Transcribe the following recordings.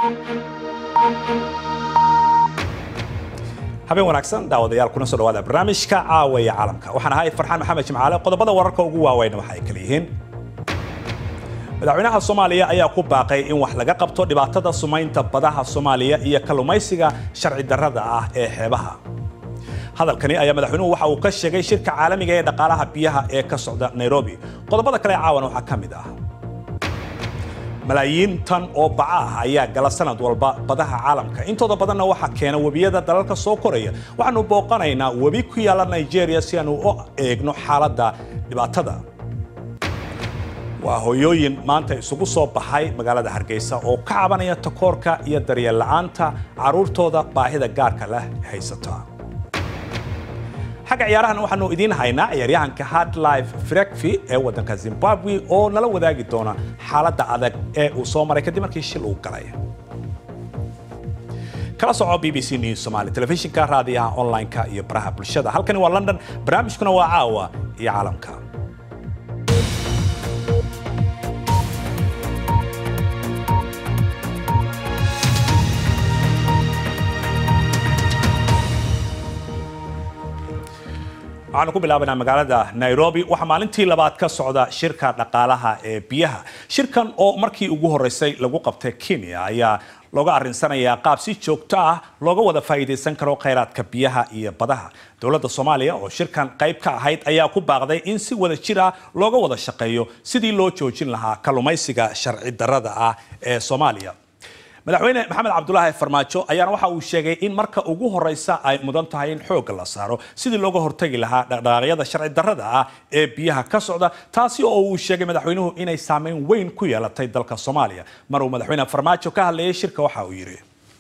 habeen wanaagsan daawadayaal kuna soo dhawaada barnaamijka caawa ee caalamka waxaan ahay farxaan maxamed jimcaale qodobada wararka ugu waaweyn waxa ay kala yihiin madaxweynaha soomaaliya ayaa ku baaqay in wax laga qabto dhibaatada sumaynta badaha soomaaliya iyo kalluumaysiga sharci darrada ah ee xeebaha hadalkani ayaa madaxweynuhu waxa uu ka sheegay shirka caalamiga ee dhaqaalaha biyaha ee ka socda nairobi qodobada kale caawan waxaa ka mid ah malaayiin tan oo baca ah ayaa gala sanad walba badaha caalamka intooda badanna waxaa keena webiyada dalalka soo koraya waxaanu booqanaynaa webi ku yaala nigeria si aanu u eegno xaaladda dhibaatada waa hooyooyin maanta isugu soo baxay magaalada hargeysa oo ka cabanaya takoorka iyo daryeel la'aanta carruurtooda baahida gaarka leh haysata xagga ciyaarahan waxaanu idiin haynaa ciyaaryahanka hardlife frekfi ee waddanka zimbabwe oo nala wadaagi doona xaaladda adag ee uu soo maray kadib markii shil uu galay kala soco b b c news somali telefishinka raadiyaha online-ka iyo baraha bulshada halkani waa london barnaamijkuna waa caawa iyo caalamka waxaanu ku bilaabanaa magaalada nairobi waxaa maalintii labaad ka socda shirka dhaqaalaha ee biyaha shirkan oo markii ugu horeysay lagu qabtay kenya ayaa looga arinsanayaa qaab si joogto ah looga wada faa'iidaysan karo khayraadka biyaha iyo badaha dowladda soomaaliya oo shirkan qayb ka ahayd ayaa ku baaqday in si wada jir ah looga wada shaqeeyo sidii loo joojin lahaa kalluumaysiga sharci darrada ah ee soomaaliya madaxweyne maxamed cabdulaahi farmaajo ayaana waxa uu sheegay in marka ugu horeysa ay mudan tahay in xoogga la saaro sidii looga hortagi lahaa dhaqdhaqaaqyada sharci darrada ah ee biyaha ka socda taasi oo uu sheegay madaxweynuhu inay saameyn weyn ku yeelatay dalka soomaaliya mar uu madaxweyne farmaajo ka hadlayay shirka waxa uu yidhi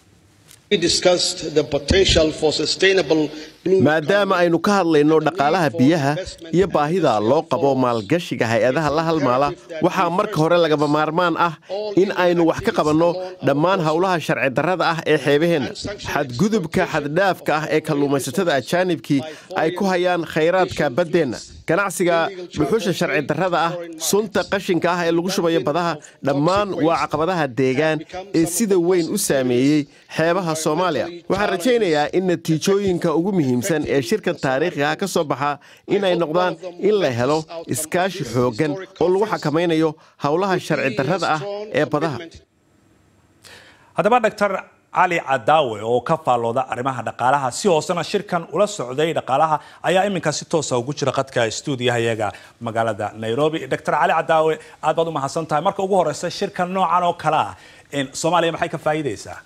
maadaama aynu ka hadlayno dhaqaalaha biyaha iyo baahida loo qabo maalgashiga hay-adaha la halmaala waxaa marka hore lagama maarmaan ah in aynu wax ka qabanno dhammaan howlaha sharci darrada ah ee xeebaheenna xadgudubka xaddhaafka ah ee kalluumaysatada ajaanibkii ay ku hayaan khayraadka baddeenna ganacsiga dhuxusha sharci darrada ah sunta qashinka ah ee lagu shubayo badaha dhammaan waa caqabadaha deegaan ee sida weyn u saameeyey xeebaha soomaaliya waxaan rajaynayaa in natiijooyinka ugu muhiimsan ee shirkan taariikhiga ka soo baxa inay noqdaan in la helo iskaashi xooggan oo lagu xakamaynayo howlaha sharci darrada ah ee badaha haddaba dr cali cadaawe oo ka faallooda arrimaha dhaqaalaha si hoosena shirkan ula socday dhaqaalaha ayaa iminka si toosa ugu jira qadka stuudiyahayaga magaalada nairobi dr cali cadaawe aad baad u mahadsan tahay marka ugu horeysa shirkan noocan oo kale ah soomaaliya maxay ka faa'iideysaa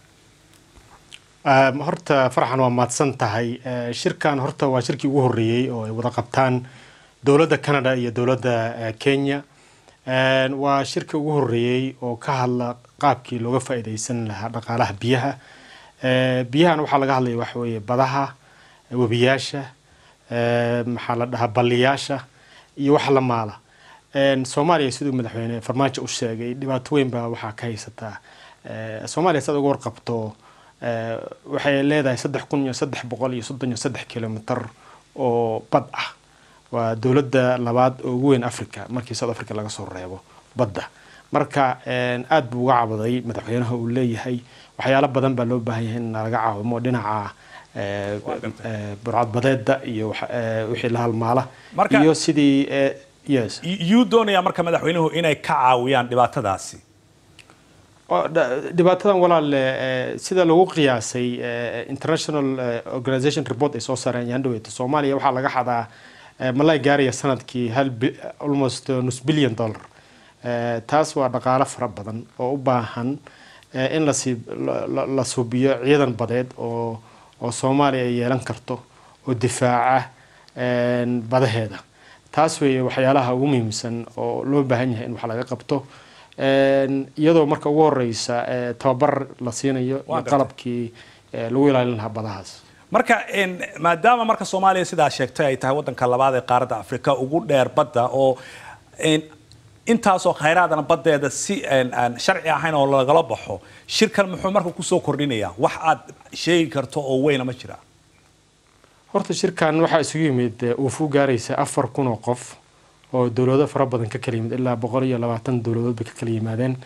horta farxan waa mahadsan tahay shirkan horta waa shirkii ugu horreeyey oo ay wada qabtaan dowladda canada iyo dowladda kenya waa shirkii ugu horreeyey oo ka hadla qaabkii looga faa'iidaysan lahaa dhaqaalaha biyaha biyahan waxaa laga hadlaya waxa weeye badaha webiyaasha maxaa la dhahaa balliyaasha iyo wax la maala soomaaliya siduu madaxweyne farmaajo u sheegay dhibaato weyn baa waxaa ka haysataa soomaaliya saad uga warqabto waxay leedahay saddex kun iyo saddex boqol iyo soddon iyo saddex kilomitr oo bad ah waa dowladda labaad oo ugu weyn africa markii south africa laga soo reebo badda marka aada buu uga cabaday madaxweynaha uu leeyahay waxyaalo badan baa loo baahan yahay in laga caawimo dhinaca burcadbadeeda iyo wixii la halmaala iyo sidii yes yuu doonayaa marka madaxweynuhu inay ka caawiyaan dhibaatadaasi dhibaatadan walaale sida lagu qiyaasay international organization report ay soo saareen yandhaweeta soomaaliya waxaa laga xadaa malay gaaraya sanadkii hal almost nus billion dollar taas waa dhaqaalo fara badan oo u baahan in lasi la suubiyo ciidan badeed oo oo soomaaliya ay yeelan karto oo difaaca badaheeda taas weeye waxyaalaha ugu muhiimsan oo loo baahan yahay in wax laga qabto iyadoo marka ugu horeysa tababar la siinayo iyo qalabkii lagu ilaalin lahaa badahaas marka maadaama marka soomaaliya sidaa sheegtay ay tahay waddanka labaad ee qaaradda afrika ugu dheer badda oo intaasoo khayraadana baddeeda si aan sharci ahayn oo lagala baxo shirkan muxuu marka kusoo kordhinayaa wax aad sheegi karto oo weyna ma jira horta shirkan waxaa isugu yimid uufuu gaaraysa afar kun oo qof oo dowlado fara badan ka kala yimid ilaa boqol iyo labaatan dowladood bay ka kala yimaadeen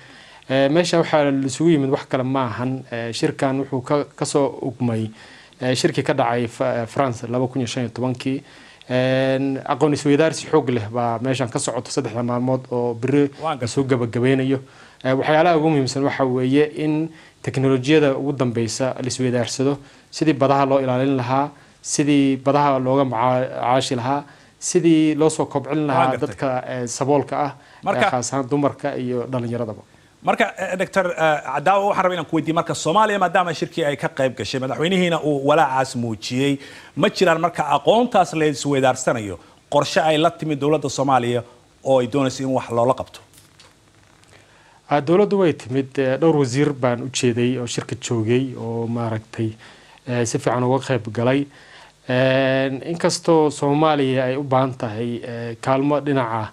meesha waxaa isugu yimid wax kale ma ahan shirkan wuxuu kasoo ugmay shirkii ka dhacay france laba kun iyo shan iyo tobankii aqoon isweydaarsi xoog leh baa meeshan ka socoto saddexda maalmood oo beri lasoo gabagabeynayo waxyaalaha ugu muhiimsan waxa weeye in teknolojiyada ugu dambeysa laisweydaarsado sidii badaha loo ilaalin lahaa sidii badaha looga macaashi lahaa sidii loo soo kobcin lahaa dadka saboolka ah khaas ahaan dumarka iyo dhalinyaradaba marka doctor cadaawo waxaan rabay inaan ku weydiiye marka soomaaliya maadaama shirkii ay ka qayb gashay madaxweynihiina uu walaacaas muujiyey ma jiraan marka aqoontaas la isweydaarsanayo qorshe ay la timid dowladda soomaaliya oo ay doonayso in wax loola qabto dowladdu way timid dhowr wasiir baan u jeeday oo shirka joogay oo maaragtay si fiican uga qayb galay inkastoo soomaaliya ay u baahan tahay kaalmo dhinaca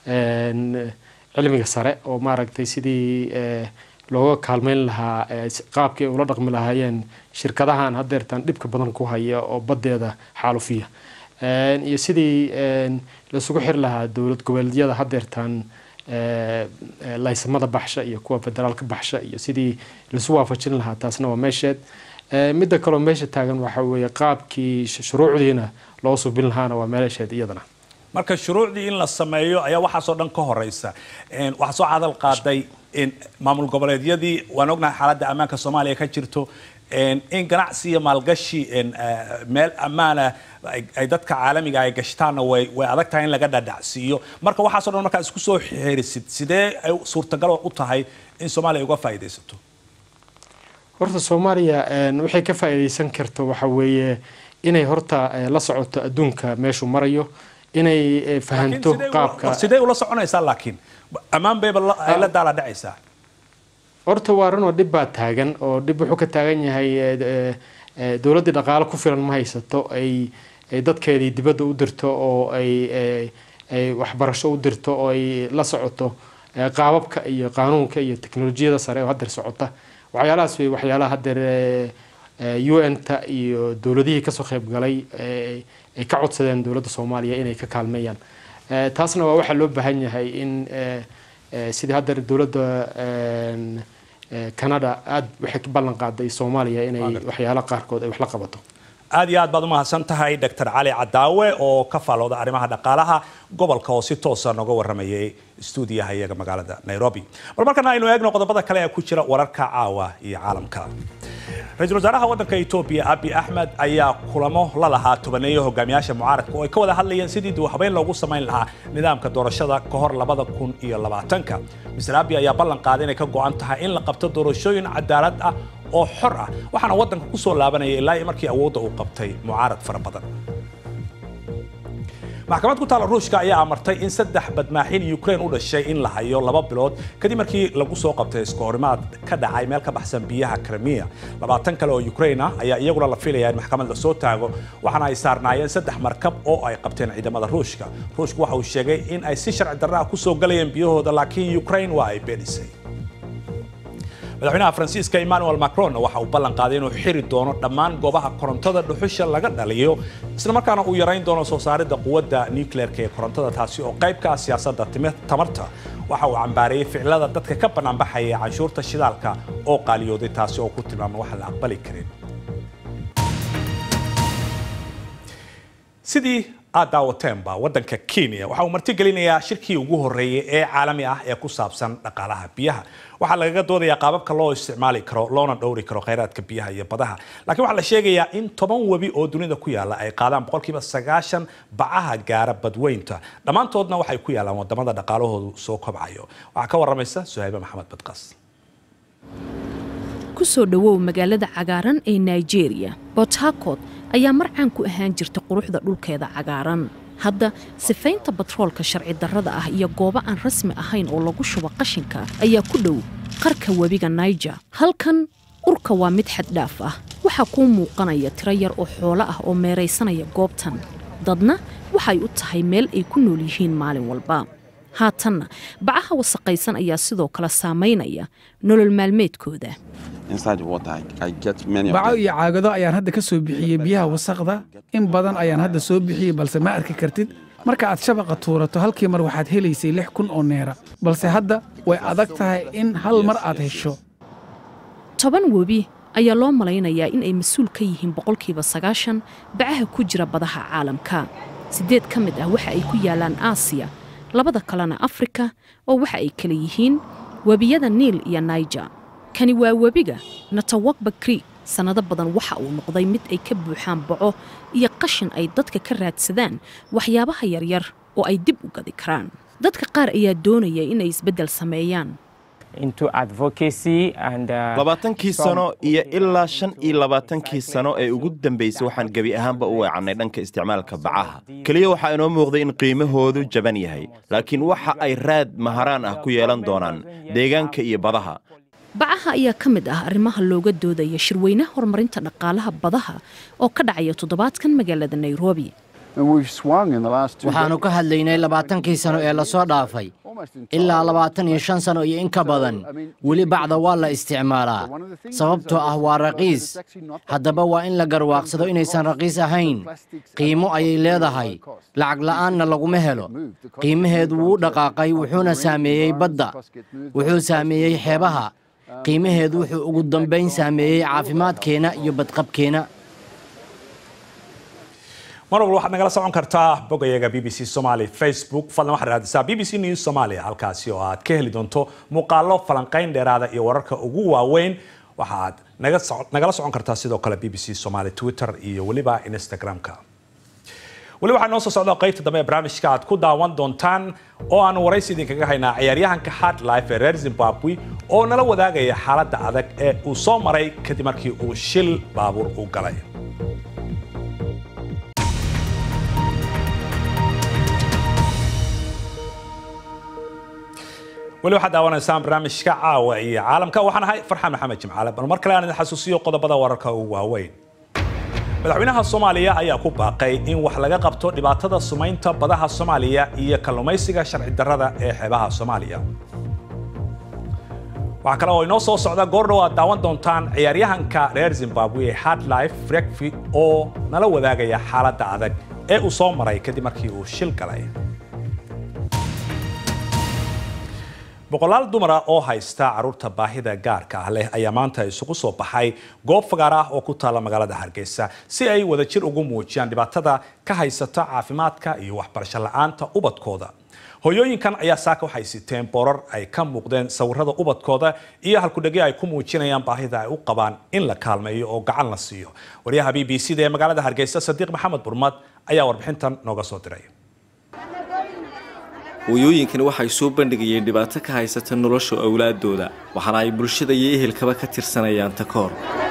cilmiga sare oo maaragtay sidii looga kaalmeyn lahaa qaabkii ay ula dhaqmi lahaayeen shirkadahan hadeertan dhibka badan ku haya oo badeeda xaalufiya iyo sidii laisugu xiri lahaa dowlad goboleedyada hadeertan laysamada baxsha iyo kuwa federaalka baxsha iyo sidii laisu waafajin lahaa taasna waa meesheed midda kaloo meesha taagan waxa weeye qaabkii shuruucdiina loo subin lahaana waa meesheed iyadana marka shuruucdii in la sameeyo ayaa waxaasoo dhan ka horeysa waxaa soo cadal qaaday maamul goboleedyadii waan ognahay xaaladda ammaanka soomaaliya ka jirto in ganacsi iyo maalgashi meel ammaana ay dadka caalamiga ay gashtaanna way way adag tahay in laga dhadhacsiiyo marka waxaaso dhan markaa isku soo xeerisid sidee ay suurtagal u tahay in soomaaliya uga faa'iidaysato horta soomaaliya waxay ka faa'iidaysan karto waxa weeye inay horta la socoto adduunka meeshuu marayo inay fahanto qaabka sidee ula soconaysaa laakiin ammaan bayba ay la daala dhacaysaa horta waa ranoo dhib baa taagan oo dhib wuxuu ka taagan yahay dowladdii dhaqaalo ku filan ma haysato ay dadkeedii dibadda u dirto oo ay ay waxbarasho u dirto oo ay la socoto qaababka iyo qaanuunka iyo teknolojiyada sare oo hadeer socota waxyaalahaas wey waxyaalaha hadeer un-ta iyo dowladihii kasoo qayb galay ay ka codsadeen dowladda soomaaliya inay ka kaalmeeyaan taasna waa waxaa loo baahan yahay in sidii haddeer dowladda canada aada waxay ka ballan qaaday soomaaliya inay waxyaala qaarkood ay wax la qabato aad iyo aad baad umahadsan tahay doctor cali cadaawe oo ka faalooda arrimaha dhaqaalaha gobolka oo si toosa nooga waramayay stuudiyaha iyaga magaalada nairobi bal markana aynu eegno qodobada kale ee ku jira wararka caawa iyo caalamka ra-iisul wasaaraha waddanka etoobiya abi axmed ayaa kulamo la lahaa tobaneeyo hogaamiyaasha mucaaradka oo ay ka wada hadlayeen sidii dib habeyn loogu samayn lahaa nidaamka doorashada ka hor labada kun iyo labaatanka mister abi ayaa ballan qaaday inay ka go-an tahay in la qabto doorashooyin cadaalad ah oo xor ah waxaana waddanka ku soo laabanaya ilaa iyo markii awoodda uu qabtay mucaarad fara badan maxkamad ku taala ruushka ayaa amartay in saddex badmaaxin ukraine u dhashay in la hayo laba bilood kadib markii lagu soo qabtay iska horimaad ka dhacay meel ka baxsan biyaha krimiya labaatan kale oo ukraine ah ayaa iyaguna la filaya in maxkamad la soo taago waxaana ay saarnaayeen saddex markab oo ay qabteen ciidamada ruushka ruushku waxa uu sheegay in ay si sharci darra ah kusoo galayeen biyahooda laakiin ukraine waa ay beenisay madaxweynaha faransiiska emmanuel macron waxa uu ballan qaaday inuu xiri doono dhammaan goobaha korontada dhuxusha laga dhaliyo isla markaana uu yarayn doono soo saaridda quwadda nucleerka ee korontada taasi oo qayb ka ah siyaasadda tamarta waxa uu cambaareeyey ficilada dadka ka banaanbaxaya canshuurta shidaalka oo qaaliyooday taasi oo ku tilmaamay wax la aqbali karin sidii aad daawateenba waddanka kenya waxa uu martigelinayaa shirkii ugu horreeyey ee caalami ah ee ku saabsan dhaqaalaha biyaha waxaa lagaga doodayaa qaababka loo isticmaali karo loona dhowri karo khayraadka biyaha iyo badaha laakiin waxaa la sheegayaa in toban webi oo dunida ku yaala ay qaadaan boqolkiiba sagaashan bacaha gaara badweynta dhammaantoodna waxay ku yaalaan wadamada dhaqaalahoodu soo kobcayo waxaa ka waramaysa suhaybe maxamed badqas kusoo dhowow magaalada cagaaran ee nigeria bort harcourt ayaa marcaan ku ahaan jirta quruxda dhulkeeda cagaaran hadda sifaynta batroolka sharci darrada ah iyo goobo aan rasmi ahayn oo lagu shubo qashinka ayaa ku dhow qarka webiga naijer halkan urka waa mid xaddhaaf ah waxaa kuu muuqanaya tiro yar oo xoolo ah oo meeraysanaya goobtan dadna waxay u tahay meel ay ku nool yihiin maalin walba haatanna bacaha wasaqaysan ayaa sidoo kale saamaynaya nolol maalmeedkooda baco iyo caagado ayaan hadda ka soo bixiyey biyaha wasaqda in badan ayaan hadda soo bixiyey balse ma arki kartid marka aad shabaqa tuurato halkii mar waxaad helaysay lix kun oo neera balse hadda way adag tahay in hal mar aad hesho toban webi ayaa loo malaynayaa in ay mas-uul ka yihiin boqolkiiba sagaashan bacaha ku jira badaha caalamka siddeed ka mid ah waxa ay ku yaalaan aasiya labada kalena afrika oo waxa ay kala yihiin webiyada niil iyo naijer kani waa webiga natawakba krieg sannado badan waxa uu noqday mid ay ka buuxaan baco iyo qashin ay dadka ka raadsadaan waxyaabaha yaryar oo ay dib u gadi karaan dadka qaar ayaa doonaya inay isbeddel sameeyaan labaatankii sano iyo ilaa shan iyo labaatankii sano ee ugu dambaysay waxaan gebi ahaanba u weecannay dhanka isticmaalka bacaha keliya waxaa inoo muuqday in qiimahoodu jaban yahay laakiin waxa ay raad maharaan ah ku yeelan doonaan deegaanka iyo badaha bacaha ayaa ka mid ah arrimaha looga doodaya shirweynaha horumarinta dhaqaalaha badaha oo ka dhacaya toddobaadkan magaalada nairobi waxaannu ka hadlaynay labaatankii sano ee lasoo dhaafay ilaa labaatan iyo shan sano iyo in ka badan weli bacda waa la isticmaalaa sababtoo ah waa raqiis haddaba waa in la garwaaqsado inaysan raqiis ahayn qiimo ayay leedahay lacag la'aanna laguma helo qiimaheedu wuu dhaqaaqay wuxuuna saameeyey badda wuxuu saameeyey xeebaha qiimaheedu wuxuu ugu dambayn saameeyey caafimaadkeenna iyo badqabkeenna mar walba waxaad nagala socon kartaa bogayaga b b c somaly facebook fadlan waxaad raadisaa b b c news somalia halkaasi oo aad ka heli doonto muuqaalo falanqayn dheeraada iyo wararka ugu waaweyn waxaad nagala socon kartaa sidoo kale b b c somaly twitter iyo weliba instagram-ka weli waxaa noo soo socda qaybta dambe ee barnaamijka aad ku daawan doontaan oo aanu waraysi idinkaga haynaa ciyaaryahanka hardlife ee reer zimbabwe oo nala wadaagaya xaaladda adag ee uu soo maray kadib markii uu shil baabuur u galay weli waxaad daawanaysaan barnaamijka caawa iyo caalamka waxaan ahay farxaan maxamed jimcaale bal mar kale aan idin xasuusiyo qodobada wararka ugu waaweyn madaxweynaha soomaaliya ayaa ku baaqay in wax laga qabto dhibaatada sumaynta badaha soomaaliya iyo kalluumaysiga sharci darrada ee xeebaha soomaaliya waxaa kale oo inoo soo socda goordhow aad daawan doontaan ciyaaryahanka reer zimbabwe ee hardlife frekfi oo nala wadaagaya xaaladda adag ee uu soo maray kadib markii uu shil galay boqolaal dumara oo haysta caruurta baahida gaarka ah leh ayaa maanta isugu soo baxay goob fagaar ah oo ku taalla magaalada hargeysa si ay wadajir ugu muujiyaan dhibaatada ka haysata caafimaadka iyo waxbarasho la-aanta ubadkooda hooyooyinkan ayaa saaka waxay siteen boorar ay ka muuqdeen sawirada ubadkooda iyo halkudhegyo ay ku muujinayaan baahida ay u qabaan in la kaalmeeyo oo gacan la siiyo waryaha b b c da ee magaalada hargeysa sadiiq maxamed burmad ayaa warbixintan nooga soo diray hooyooyinkani waxay soo bandhigayeen dhibaato ka haysata nolosha awlaadooda waxaana ay bulshada iyo ehelkaba ka tirsanayaan takoor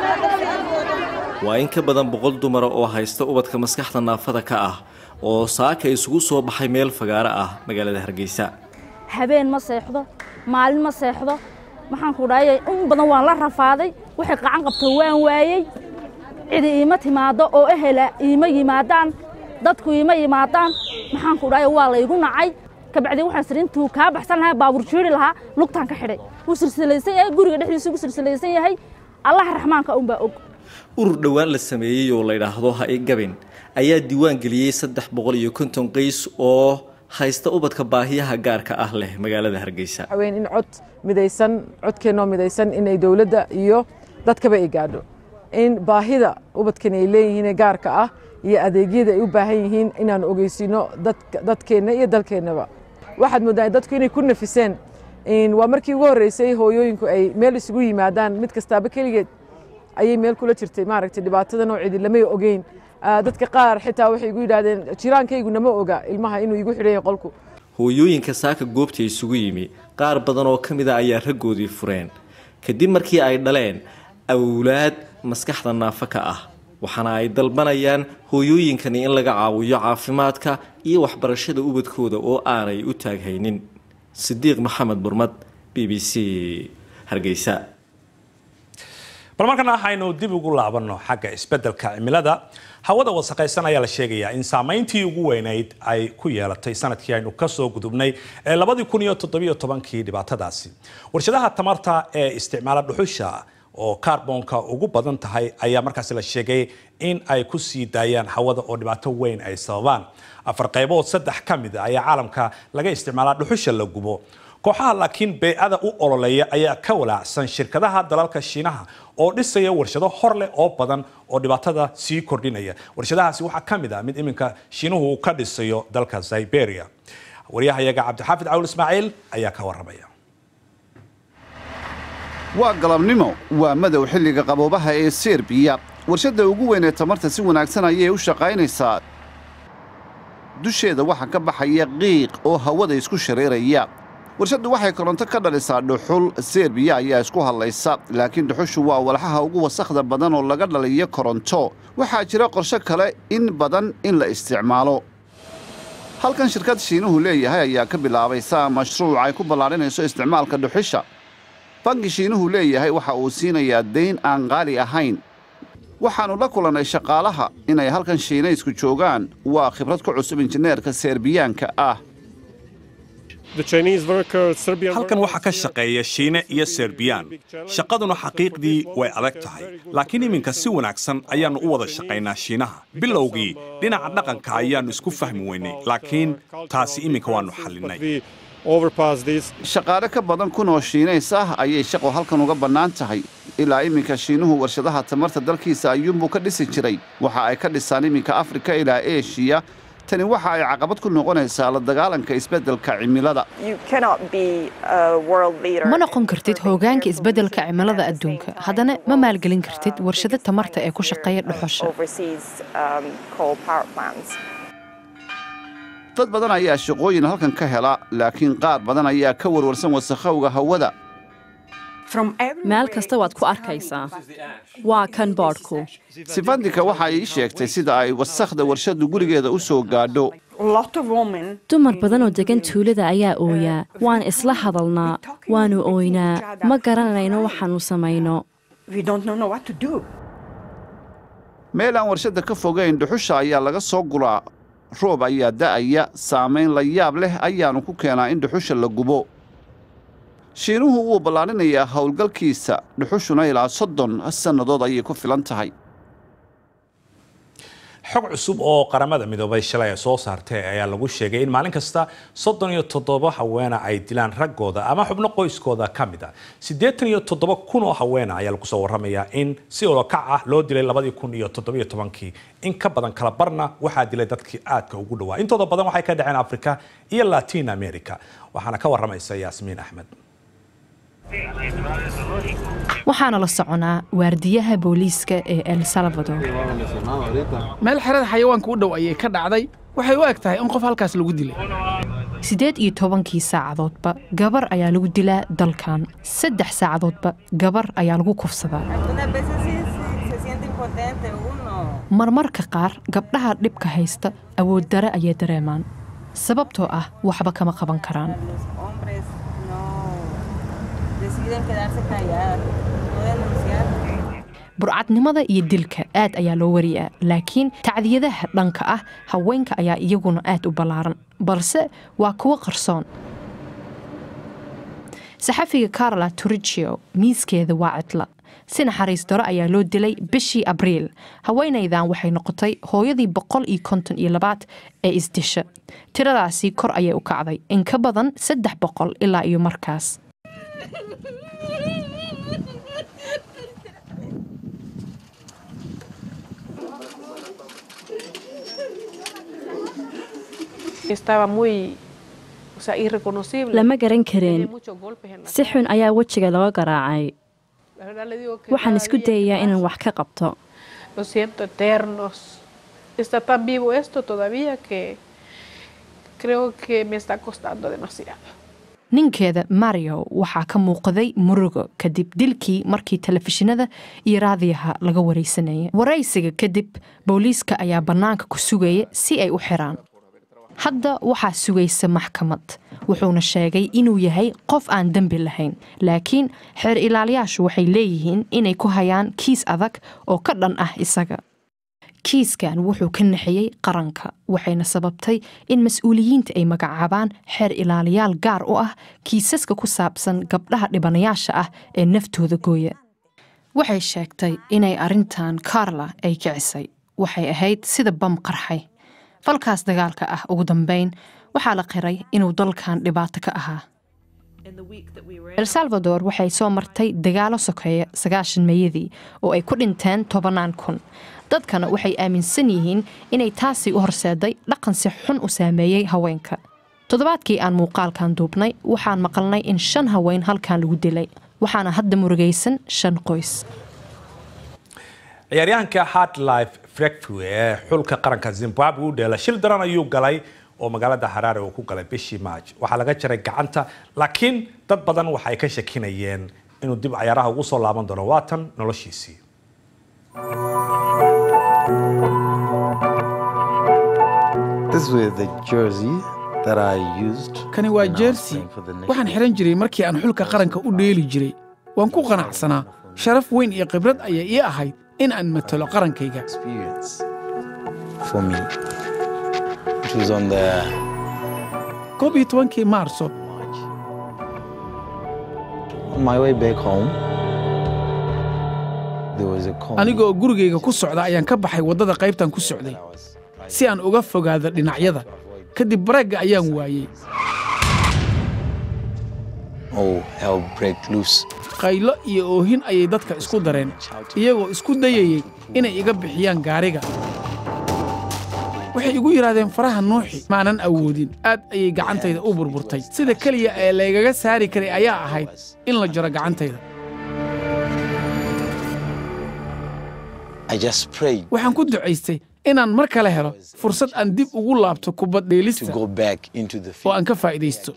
waa in ka badan boqol dumara oo haysta ubadka maskaxda naafada ka ah oo saaka isugu soo baxay meel fagaaro ah magaalada hargeysa habeen ma seexdo maalin ma seexdo maxaanku dhaayay in badan waan la rafaaday waxay qacan qabto waan waayey cidi iima timaado oo ehela iima yimaadaan dadku iima yimaadaan maxaanku dhaaya waa laygu nacay kabacdi waxaan sir intuu kaa baxsan lahaa baabuur jiiri lahaa lugtaan ka xidhay wuu silsilaysan yahay guriga dhexdiisa ugu silsilaysan yahay allaha raxmaanka unbaa og urur dhowaan la sameeyey oo la yidhaahdo ha i gabin ayaa diiwaan geliyey saddex boqol iyo konton qays oo haysta ubadka baahiyaha gaarka ah leh magaalada hargeysa waxaweyn in cod midaysan codkeennoo midaysan inay dowladda iyo dadkaba ay gaadho in baahida ubadkan ay leeyihiin gaarka ah iyo adeegyada ay u baahan yihiin inaan ogeysiino dadkeenna iyo dalkeennaba waxaad mooddaa dadku inay ku nafiseen waa markii ugu horreysay hooyooyinku ay meel isugu yimaadaan mid kastaaba keligeed ayay meel kula jirtay maaragtay dhibaatada nooceedi lamay ogeyn dadka qaar xitaa waxay igu yidhaahdeen jiraankaygu nama oga ilmaha inuu igu xidhan yahay qolku hooyooyinka saaka goobta isugu yimi qaar badan oo ka mid a ayaa raggoodii fureen kadib markii ay dhaleen awlaad maskaxda naafo ka ah waxaana ay dalbanayaan hooyooyinkani in laga caawiyo caafimaadka iyo waxbarashada ubadkooda oo aanay u taaghaynin sidiiq maxamed burmad b b c hargeysa bal markana aynu dib ugu laabanno xagga isbeddelka cimilada hawada wasaqaysan ayaa la sheegayaa in saamayntii ugu weynayd ay ku yeelatay sanadkii aynu kasoo gudubnay ee labadii kun iyo toddobiyo tobankii dhibaatadaasi warshadaha tamarta ee isticmaala dhuxusha oo kaarboonka ugu badan tahay ayaa markaasi la sheegay in ay ku sii daayaan hawada oo dhibaato weyn ay sababaan afar qaybood saddex ka mid a ayaa caalamka laga isticmaalaa dhuxusha la gubo kooxaha laakiin beycada u ololeeya ayaa ka walaacsan shirkadaha dalalka shiinaha oo dhisaya warshado hor leh oo badan oo dhibaatada sii kordhinaya warshadahaasi waxaa ka mid ah mid iminka shiinuhu ka dhisayo dalka siberia waryahayaga cabdixaafid cawl ismaaciil ayaa ka waramaya waa galabnimo waa madow xilliga qaboobaha ee serbiya warshadda ugu weyn ee tamarta si wanaagsan ayay u shaqaynaysaa dusheeda waxaa ka baxaya qiiq oo hawada isku shareeraya warshaddu waxay koronto ka dhalisaa dhuxul serbiya ayaa isku hadlaysa laakiin dhuxushu waa walxaha ugu wasakhda badan oo laga dhaliyo koronto waxaa jira qorshe kale in badan in la isticmaalo halkan shirkad shiinuhu leeyahay ayaa ka bilaabaysa mashruuc ay ku ballaadhinayso isticmaalka dhuxusha banki shiinuhu leeyahay waxa uu siinayaa dayn aan qaali ahayn waxaannu la kulannay shaqaalaha inay halkan shiinaysku joogaan waa khibrad ku cusub injineerka serbiyaanka ah halkan waxaa ka shaqeeya shiine iyo serbiyaan shaqaduna xaqiiqdii way adag tahay laakiin iminka si wanaagsan ayaannu u wada shaqaynaa shiinaha bilowgii dhinaca dhaqanka ayaannu isku fahmi weynay laakiin taasi iminka waannu xallinnay shaqaale ka badan kun oo shiinays ah ayay shaqo halkan uga bannaan tahay ilaa iminka shiinuhu warshadaha tamarta dalkiisa ayuunbuu ka dhisi jiray waxa ay ka dhisaan iminka afrika ilaa eshiya tani waxa ay caqabad ku noqonaysaa la dagaalanka isbeddelka cimilada ma noqon kartid hoggaanka isbeddelka cimilada adduunka haddana ma maalgelin kartid warshado tamarta ee ku shaqeeya dhuxusha dad badan ayaa shaqooyin halkan ka hela laakiin qaar badan ayaa ka warwarsan wasakhowga hawada meel kasta waad ku arkaysaa waa kan boodhku sifandika waxa ay ii sheegtay sida ay wasakhda warshaddu gurigeeda u soo gaadho dumar badan oo degan tuulada ayaa ooyaa waan isla hadalnaa waannu ooynaa ma garanayno waxaannu samayno meel aan warshadda ka fogayn dhuxusha ayaa laga soo gulaa roob ayaa da'aya saamayn la yaab leh ayaannu ku keenaa in dhuxusha la gubo shiinuhu wuu ballaadhinayaa howlgalkiisa dhuxushuna ilaa soddon sannadood ayay ku filan tahay xog cusub oo qaramada midoobay shalay ay soo saartay ayaa lagu sheegay in maalin kasta soddon iyo toddoba haweena ay dilaan raggooda ama xubno qoyskooda ka mid a siddeetan iyo toddoba kun oo haweena ayaa lagu soo warramayaa in si olokac ah loo dilay labadii kun iyo toddobiyo tobankii in ka badan kala barna waxaa dilay dadkii aadka ugu dhowaa intooda badan waxay ka dhaceen africa iyo latin america waxaana ka warramaysa yaasmiin axmed waxaana la soconaa waardiyaha booliiska ee el salvador meel xerada xayawaanka u dhow ayay ka dhacday waxay u eg tahay in qof halkaas lagu dilay siddeed iyo tobankii saacadoodba gabar ayaa lagu dilaa dalkan saddex saacadoodba gabar ayaa lagu kufsadaa marmarka qaar gabdhaha dhibka haysta awooddare ayay dareemaan sababtoo ah waxba kama qaban karaan burcadnimada iyo dilka aad ayaa loo wariyaa laakiin tacdiyadaha dhanka ah haweenka ayaa iyaguna aad u ballaaran balse waa kuwo qarsoon saxafiga carla turigio miiskeeda waa cidla si naxariis daro ayaa loo dilay bishii abriil haweenaydan waxay noqotay hooyadii boqol iyo konton iyo labaad ee isdisha tiradaasi kor ayay u kacday in ka badan saddex boqol ilaa iyo markaas lama garan kareen si xun ayaa wejiga looga garaacay waxaan isku dayayaa inaan wax ka qabto ninkeeda mario waxaa ka muuqday murugo kadib dilkii markii telefishinada iyo raadiyaha laga waraysanayay waraysiga kadib booliiska ayaa bannaanka ku sugaya si ay u xiraan hadda waxaa sugaysa maxkamad wuxuuna sheegay inuu yahay qof aan dembi lahayn laakiin xeer ilaaliyaashu waxay leeyihiin inay ku hayaan kiis adag oo ka dhan ah isaga kiiskan wuxuu ka naxiyey qaranka waxayna sababtay in mas-uuliyiinta ay magacaabaan xeer ilaaliyaal gaar u ah kiisaska ku saabsan gabdhaha dhibanayaasha ah ee naftooda gooya waxay sheegtay inay arrintan carla ay kicisay waxay ahayd sida bam qarxay falkaas dagaalka ah ugu dambayn waxaa la qiray inuu dalkan dhibaato ka ahaa el salvador waxay soo martay dagaalo sokeeya sagaashan meeyadii oo ay ku dhinteen tobannaan kun dadkana waxay aaminsan yihiin inay taasi u horseeday dhaqan si xun u saameeyey haweenka toddobaadkii aan muuqaalkan duubnay waxaan maqalnay in shan haween halkan lagu dilay waxaana hadda murugaysan shan qoys ciyaaryahanka hardlife frekfu ee xulka qaranka zimbabwe u dheela shil daran ayuu galay oo magaalada haraare uu ku galay bishii maaj waxaa laga jaray gacanta laakiin dad badan waxay ka shakinayeen inuu dib cayaaraha ugu soo laaban doono waatan noloshiisii kani waa jersey waxaan xidhan jiray markii aan xulka qaranka u dheeli jiray waan ku qanacsanaa sharaf weyn iyo khibrad ayay ii ahayd in aan matalo qarankayga koob iyo tobankii maarso anigoo gurigayga ku socda ayaan ka baxay waddada qaybtan ku socday si aan uga fogaado dhinacyada kadib bareegga ayaan waayey qaylo iyo oohin ayay dadka isku dareen iyagoo isku dayayey inay iga bixiyaan gaariga waxay igu yidhaahdeen faraha nuuxi maanan awoodin aad ayay gacantayda u burburtay sida keliya ee laygaga saari karay ayaa ahayd in la jaro gacantayda waxaan ku ducaystay inaan mar kale helo fursad aan dib ugu laabto kubad dheelista oo aan ka faa'iidaysto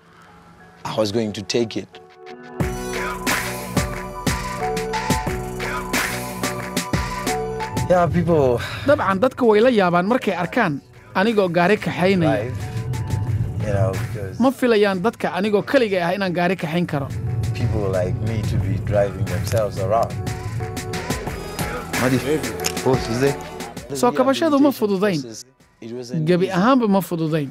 dabcan dadka way la yaabaan markay arkaan anigoo gaari kaxaynaya ma filayaan dadka anigoo keligay ah inaan gaari kaxayn karo soo kabashadu ma fududayn gebi ahaanba ma fududayn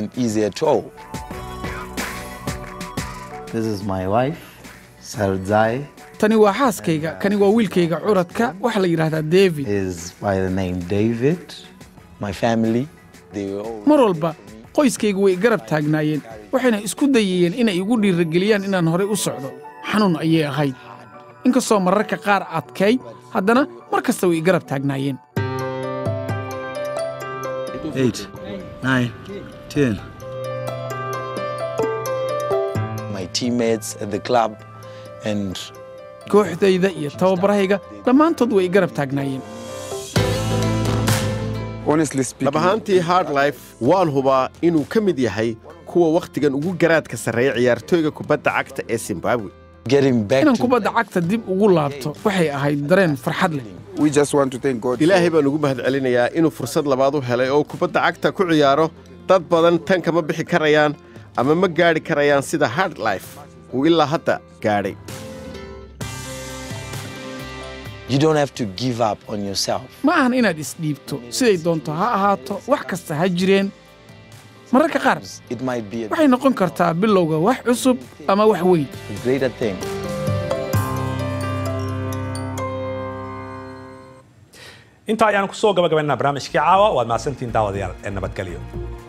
tani waa xaaskayga kani waa wiilkayga curadka waxaa la yidhaahdaa david mar walba qoyskaygu way garab taagnaayeen waxayna isku dayayeen inay igu dhiirageliyaan inaan horay u socdo xanuun ayay ahayd inkastoo mararka qaar adkayd haddana mar kasta way garab taagnaayeen kooxdayda iyo tababarahayga dhammaantood way garab taagnaayeen dhab ahaantii hardlife waan hubaa inuu ka mid yahay kuwa wakhtigan ugu garaadka sarreeya ciyaartooyga kubadda cagta ee zimbabwe inaan kubadda cagta dib ugu laabto waxay ahayd dareen farxad leh ilaahay baan ugu mahadcelinayaa inuu fursad labaad u helay oo kubadda cagta ku ciyaaro dad badan tan kama bixi karayaan ama ma gaadhi karayaan sida hardlife uu ilaa hadda gaadhay ma ahan inaad isdhiibto siday doonto ha ahaato wax kasta ha jireen mararka qaar waxay noqon kartaa bilowga wax cusub ama wax weyn intaa ayaan kusoo gabagabaynaa barnaamijkii caawa waad mahadsantihiin daawadayaal ee nabadgelyo